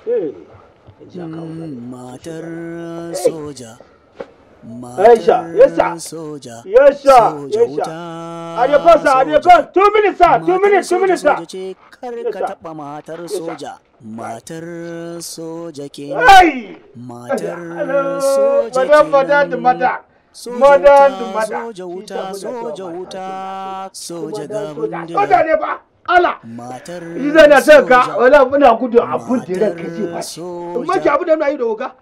Eh, in ji aka hau. matar soja Aisha, yes, sir. soja Yes, sir. soja Yes, sir. wuta Adekon sa, Adekon. Two minutes, sir. Two Matar minutes, two soja minutes, sir. soja ce kar Yes, ka sir. taɓa matar sir. soja matar soja ke Hey! matar Hello, soja madam, madam, kenan. madam. soja Madam, wuta madam. soja wuta Shi ta soja muna wuta soja Soja, ga Soja bindiga ne ba. Allah. matar Shi zai na son ka, soja. wala muna gudu abun da ran ka ce ba. Soja. In maki abin da muna yi da wuka.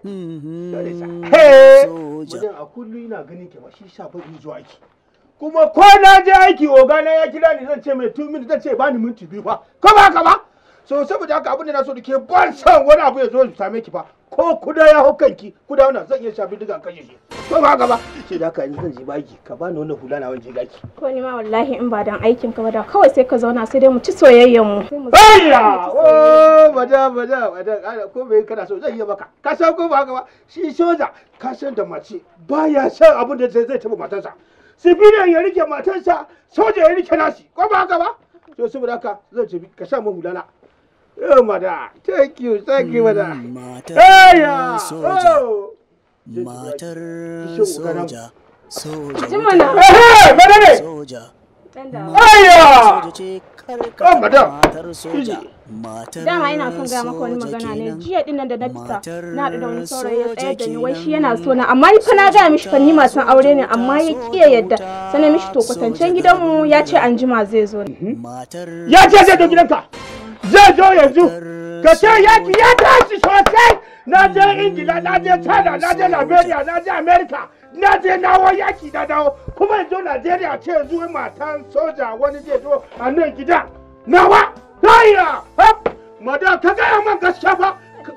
Mhm. Hey! soja Mutum a kullum ina ganin ke ba shi sa ba in zuwa aiki. Kuma ko na je aiki oga na ya kira ni zan ce mai two minutes zan ce ba ni minti biyu fa. Ko ba haka ba? So saboda haka abin da na so da ke ban san wani abu ya zo ya same ki fa. Ko kuda ya hau kanki kuda wannan zan iya shafi diga kashe shi. Ko ba haka ba? Sai da haka yanzu zan je baki ka bani wannan hula na wanje gaki. Ko ni ma wallahi in ba dan aikin ka ba da kawai sai ka zauna sai dai mu ci soyayyen mu. Sai mu Ayya! Oh, bada bada bada ana ko bai kana so zai iya maka. Ka san ko ba haka ba? Shi soja ka san da mace baya san abin da zai zai taba matarsa. Sibiliyan ya rike matarsa, soja ya rike nashi. Ko ba haka ba? To saboda haka zan ce ka sa mun hulana. Oh, mada. Thank you, thank you, mada. matar Ayya! soja Oh! matar Kishin uganan. soja soja Ji mana. Eh, mada ne. soja Dan da. Ayya! soja ce kar Oh, ka madam. matar soja matar Dama ina son gaya maka wani soja magana ne kenan. jiya din nan da na fita Matar na haɗu da wani saurayi ya soja tsayar da ni wai shi kenan. yana so na amma ni fa na gaya mishi fa ni matan aure ne amma ya ƙi ya yadda sai na mishi to kwatancen gidanmu ya ce an jima zai zo ne. matar Ya ce zai zo gidanka. Zai zo yanzu. Ka ce yaki ya tashi sosai. Na je Ingila, na je China, na je Liberia, na je America. Na je nawo yaki na dawo. Kuma yanzu Najeriya ce yanzu wai matan soja wani zai zo a nan gida. Nawa! Taya! Hap! Madam, ka gaya man gaskiya fa.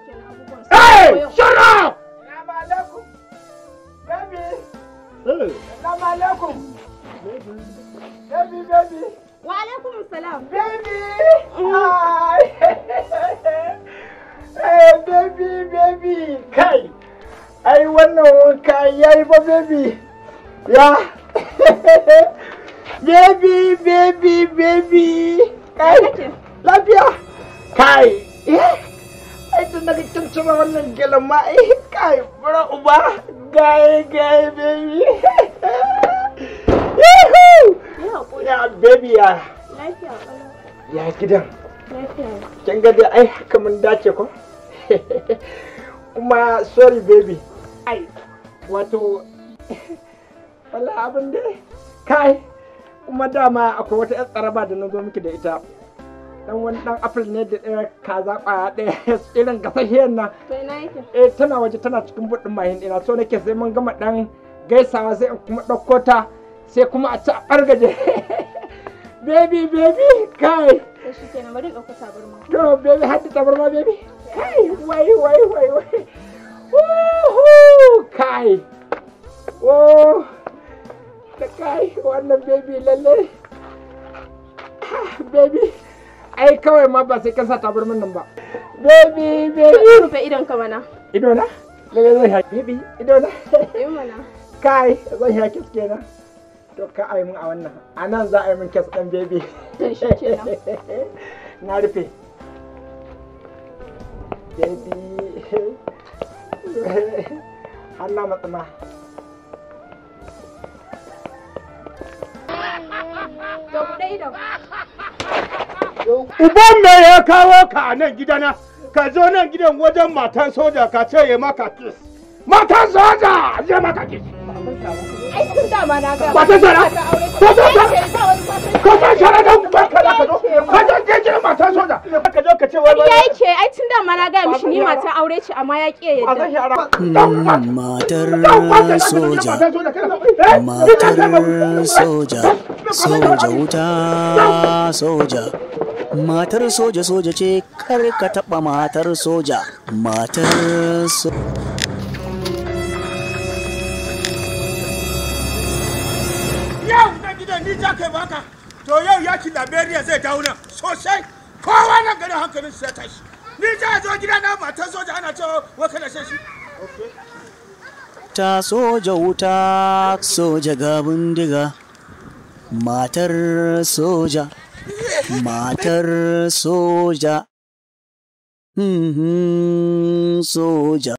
Hey! Shut up! Salamu alaikum. Baby. Salamu alaikum. Baby, baby. Wa alaikum salam. Baby! Hi! hey, baby, baby! Kai! Ai, wannan wanka ya yi ba, baby! Ya! baby, baby, baby! Kai! Lafiya! Kai! Eh? Ai, tun daga kin cire wannan gelan ma, eh, kai, bura uba! Gai, gai, baby! Yahoo! Ya haƙuri. Ya, baby, ya! Lafiya ƙalau. Ya gidan. Lafiya. kin ga dai ai haka mun dace ko kuma sorry baby ai wato wala abin dai kai kuma dama akwai wata yar tsaraba da na zo miki da ita dan wani dan apple ne da ɗaya kaza kwaya ɗaya irin gasashiyar nan To ina yake? eh tana waje tana cikin buɗin mahin ɗina so nake sai mun gama dan gaisawa sai in kuma ɗauko ta sai kuma a ci a ɓargaje baby baby kai To shi kenan bari in ɗauko tabarma. To, baby, hadda tabarma, baby. Kai, wai, wai, wai, wai. Woohoo! Kai. Oh, da kai, wannan baby lalle. Ah, Baby, ai kawai ma ba sai ka sa tabarman nan ba. Baby, baby. Rufe idon ka mana. Ido na? Lalle zai haƙi. Baby, ido na. Yi mana. Kai, zai haƙi kenan. To, ka a yi min a wannan. A nan za a yi min kes ɗan baby. To shi kenan. Na rufe. Baby. Allah matsama. To buɗe idon. Uban me ya kawo ka a nan gidana? Ka zo nan gidan wajen matan soja ka ce ya maka kis. Matan soja ya maka kis. Ai tun dama na ga. Ba ta shara? Ba ta shara? Ba wani fatan. Ka san shara don barka da ka zo. Ka zo je gidan matan soja. Ka zo ka ce wai Ya yake ai tun dama na ga mishi ni matan aure ce amma ya ƙi ya Ba zan yadda. shara. Mm, matar soja Matar matar soja soja wuta soja matar soja soja ce kar ka taba matar soja matar so Yau na gidan ni ja kai baka. To yau yaki Liberia zai dawo nan sosai. Kowa nan garin hankalin su ya tashi. Ni ja zo gida na matan soja ana cewa wa kana shan shi. ta soja wuta soja ga bindiga matar soja matar soja Mhm, soja